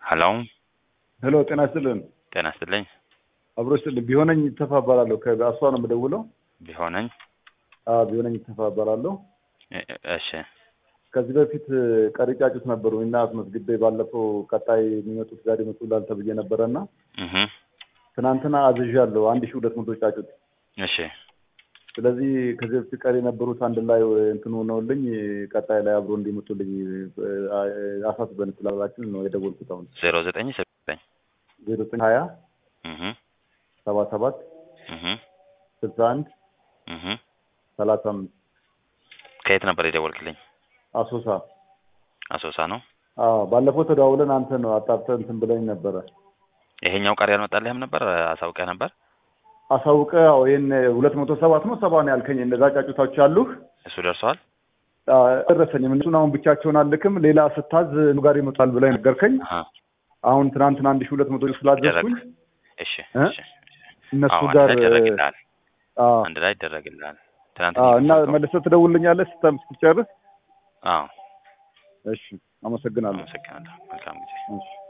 ሀሎ ሄሎ ጤና ይስጥልን። ጤና ይስጥልኝ። አብሮ ይስጥልን። ቢሆነኝ ይተፋ እባላለሁ። ከአስዋ ነው የምደውለው። ቢሆነኝ አዎ ቢሆነኝ ይተፋ እባላለሁ። እ- እሺ ከዚህ በፊት ቀሪ ጫጩት ነበሩ እና አስመዝግቤ ባለፈው ቀጣይ የሚመጡት ዛሬ ይመጡላል ተብዬ ነበረ እና እህ ትናንትና አዝዣለሁ አንድ ሺህ ሁለት መቶ ጫጩት። እሺ ስለዚህ ከዚህ በፊት ቀሪ የነበሩት አንድ ላይ እንትን ሆነውልኝ ቀጣይ ላይ አብሮ እንዲመጡልኝ አሳስበን ስላላችን ነው የደወልኩት። አሁን ዜሮ ዘጠኝ ዘጠኝ ዜሮ ዘጠኝ ሀያ እህ ሰባ ሰባት እህ ስልሳ አንድ እህ ሰላሳ አምስት ከየት ነበር የደወልክልኝ? አሶሳ አሶሳ ነው። አዎ ባለፈው ተደዋውለን አንተ ነው አጣርተህ እንትን ብለኝ ነበረ። ይሄኛው ቀሪ አልመጣልህም ነበር? አሳውቀህ ነበር? አሳውቀ ያው ይሄን ሁለት መቶ ሰባት ነው ሰባ ነው ያልከኝ እነዛ ጫጩታዎች አሉህ እሱ ደርሰዋል? ደረሰኝም እነሱን አሁን ብቻቸውን አልክም ሌላ ስታዝ እሱ ጋር ይመጣል ብለህ ነገርከኝ። አሃ አሁን ትናንትና አንድ ሺህ ሁለት መቶ ስላዘዝኩኝ እሺ እ? እሺ እነሱ አዎ፣ አንድ ጋር ላይ ይደረግልሃል። አዎ አንድ ላይ ይደረግልሃል። ትናንት አዎ እና እየተሰጠው- መልሰህ ትደውልልኛለህ ስታ- ስትጨርስ። አዎ እሺ አመሰግናለሁ። አመሰግናለሁ። መልካም ጊዜ። እሺ